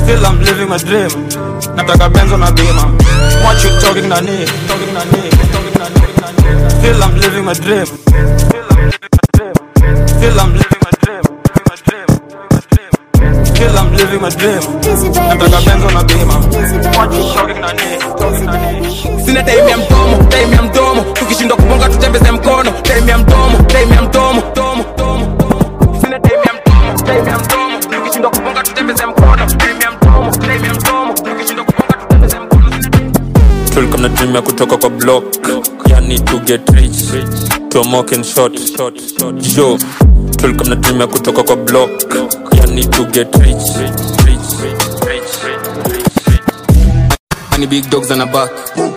Still I'm living my dream Nataka benzo na bima What you talking na ni Talking na ni Talking na ni Still I'm living my dream Still I'm living my dream Still I'm living my dream Nataka benzo na bima What you talking na ni Talking na ni sina time ya mdomo time ya mdomo tukishindwa kubonga tutembeze mkono time ya mdomo time ya mdomo domo domo sina time ya mdomo time ya mdomo tukishindwa kubonga tutembeze mkono time ya mdomo time ya mdomo tukishindwa kubonga tutembeze mkono tulikuwa na dream ya kutoka kwa block yani to get rich tomoke and short yo tulikuwa na dream ya kutoka kwa block yani to get rich Honey big dogs on a back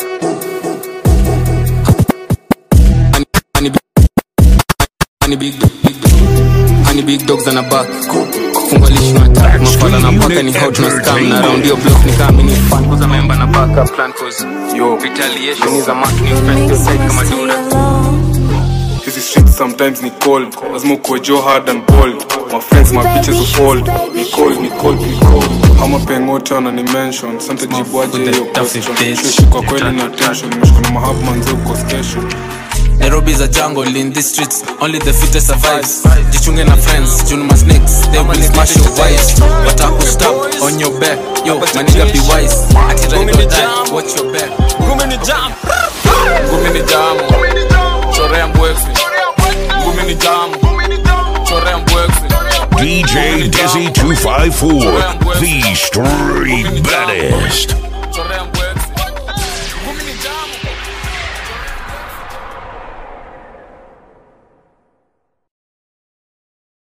Honey, honey, big, honey big, big, honey big dogs on a back fungwa lishi na attack mafala na paka ni hot na scam na round your block ni kama ni fan kuza member na backup plan cause yo retaliation is a mark ni friend to side kama dura hizi streets sometimes ni cold lazima ukuwe jo hard and bold my friends my bitches are cold ni cold ni cold ni cold ama pengote wana ni mention sante jibuaje hiyo question Shushi kwa kweli na tension nimeshika na mahab manze uko station Nairobi's a jungle in these streets only the fittest survives jichunge na friends junuma snakes they will smash your wives watakustab on your back yo maniga be wise ati ride or die watch your back Ngumi ni jam ngumi ni jamu chorea mbwexi ngumi ni jamu chorea mbwexi DJ Dizzy 254, the street baddest.